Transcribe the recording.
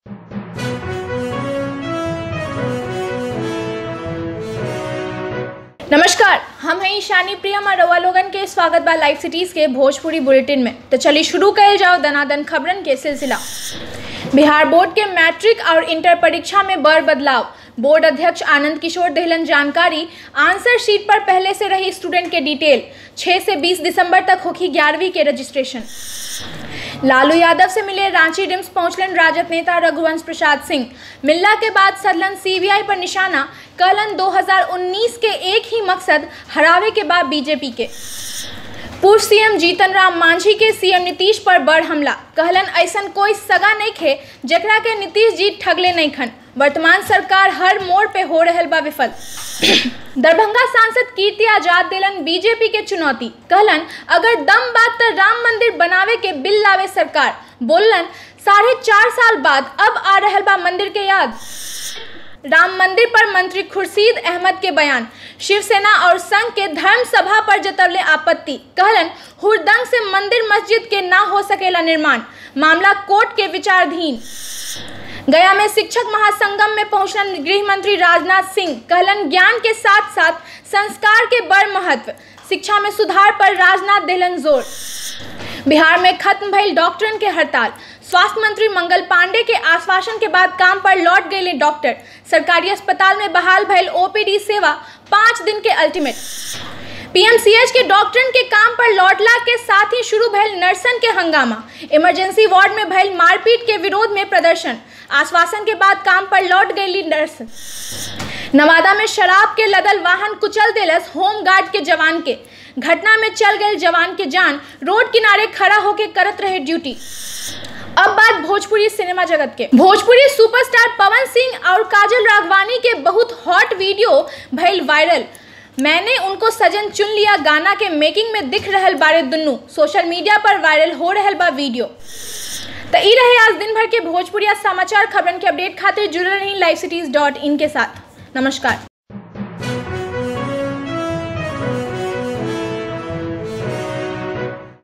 नमस्कार हम हैं ईशानी प्रियम और रवा लोगन के स्वागत बा लाइव सिटीज के भोजपुरी बुलेटिन में तो चलिए शुरू कल जाओ दनादन खबरन के सिलसिला बिहार बोर्ड के मैट्रिक और इंटर परीक्षा में बड़ बदलाव बोर्ड अध्यक्ष आनंद किशोर देहलन जानकारी आंसर शीट पर पहले से रही स्टूडेंट के डिटेल 6 से 20 दिसंबर तक होगी ग्यारहवीं के रजिस्ट्रेशन लालू यादव से मिले रांची रिम्स पहुंचलन राजद नेता रघुवंश प्रसाद सिंह मिलना के बाद सदलन सीबीआई पर निशाना कहलन 2019 के एक ही मकसद हरावे के बाद बीजेपी के पूर्व सीएम जीतन राम मांझी के सीएम नीतीश पर बड़ हमला कहलन ऐसन कोई सगा नहीं खे जकरा के नीतीश जी ठगले नहीं खन वर्तमान सरकार हर मोड़ पे हो रहल बा विफल दरभंगा सांसद कीर्ति आजाद दिलन बीजेपी के चुनौती कहलन अगर दम बात तो राम मंदिर बनावे के बिल लावे सरकार बोलन साढ़े चार साल बाद अब आ रहल बा मंदिर के याद राम मंदिर पर मंत्री खुर्शीद अहमद के बयान शिवसेना और संघ के धर्म सभा पर जतवले आपत्ति कहलन हुरदंग से मंदिर मस्जिद के ना हो सकेला निर्माण मामला कोर्ट के विचाराधीन गया में शिक्षक महासंगम में पहुंचलन गृह मंत्री राजनाथ सिंह कहलन ज्ञान के साथ साथ संस्कार के बड़ महत्व शिक्षा में सुधार पर राजनाथ देलन जोर बिहार में खत्म भइल डॉक्टरन के हड़ताल स्वास्थ्य मंत्री मंगल पांडे के आश्वासन के बाद काम पर लौट गए डॉक्टर सरकारी अस्पताल में बहाल भइल ओपीडी सेवा पाँच दिन के अल्टीमेट पीएमसीएच के डॉक्टरन के काम पर लौटला के साथ ही शुरू भइल नर्सन के हंगामा इमरजेंसी वार्ड में भइल मारपीट के विरोध में प्रदर्शन आश्वासन के बाद काम पर लौट गई नर्स नवादा में शराब के लदल वाहन कुचल दिलस होम गार्ड के जवान के घटना में चल गए जवान के जान रोड किनारे खड़ा होके करत रहे ड्यूटी अब बात भोजपुरी सिनेमा जगत के भोजपुरी सुपरस्टार पवन सिंह और काजल राघवानी के बहुत हॉट वीडियो भइल वायरल मैंने उनको सजन चुन लिया गाना के मेकिंग में दिख रहल बारे दुन्नू सोशल मीडिया पर वायरल हो रहल बा वीडियो तो ई रहे आज दिन भर के भोजपुरी समाचार खबरन के अपडेट खातिर जुड़ल रही लाइव सिटीज डॉट इन के साथ नमस्कार